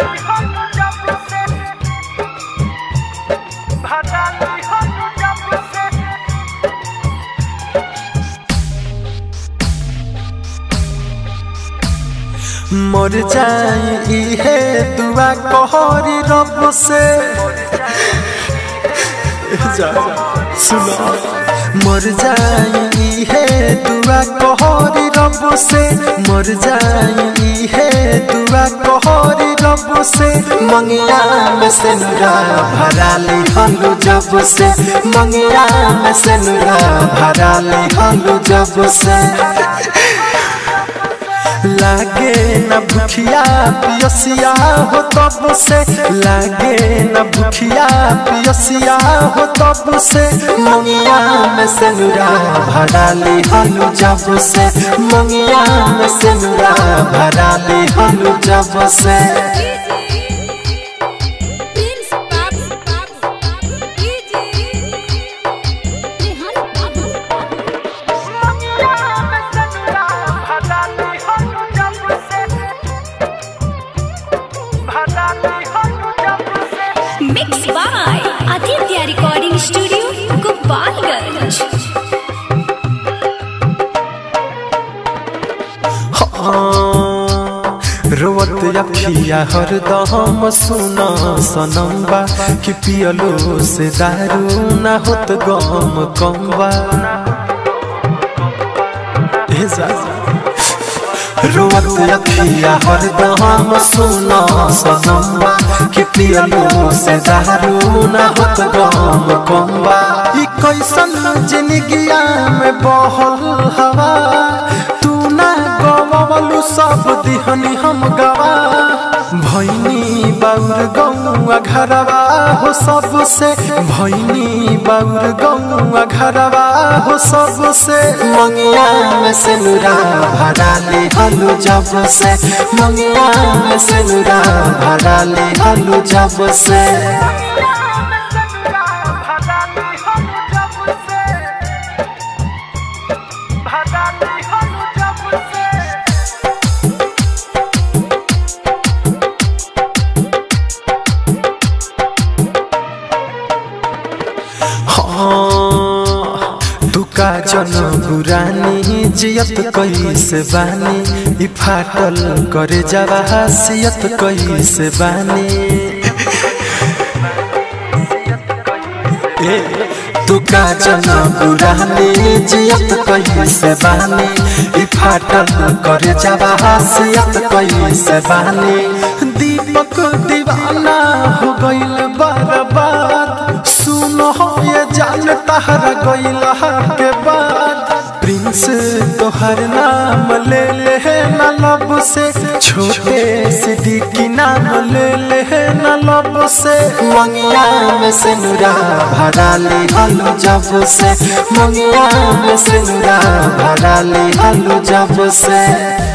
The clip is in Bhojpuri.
मर जाई इहे दुआ कहरी रब से जा सुनो मर जाई इहे दुआ कहरी रब से मर जाई इहे दुआ कहरी रब से मंगिया में से नुरा भरा ले हलू जब से मंगिया में से नुरा भरा ले हलू जब से लागे न भूखिया पियसिया हो तब से लागे न भूखिया पियसिया हो तब से मंगिया में से नुरा भरा ले हलू जब से मंगिया में से नुरा भरा ले हलू जब से प्रिंस बाबू बाबू बाबू डीजे रेहान बाबू mix by Aditya recording studio Gopalganj रोवत अखिया हरदम सुना सनम्बा कि पियलो से दारू ना होत गम कम्बा ए जा रोवत अखिया हरदम सुना सनम्बा कि पियलो से दारू ना होत गम कम्बा ई कैसन जिंदगिया में बहल हवा तू ना गवलू सब दिहनी हम गवा भैनी बाउर गौआ घरवा हो सबसे भैनी बाउर गौआ घरवा हो सबसे मंगिया में से नुरा भरा ले हलू जब से मंगिया में से नुरा भरा ले हलू जब से हाँ, दुका जन बुरानी जियत कैसे बानी ई फाटल करे जावा हसियत कैसे बानी ए दुका जन बुरानी जियत कैसे बानी ई फाटल करे जावा हसियत कैसे बानी दीपक दीवाना हो गइल बर्बाद सुनो ये जान तहरा गइल के बाद प्रिंस तोहर नाम ले ले न लब से छोटे सिद्दीकी नाम ले ले न लब से मंगिया में से नुरा भरा ले हलू जब से मंगिया में से नुरा भरा ले हलू जब से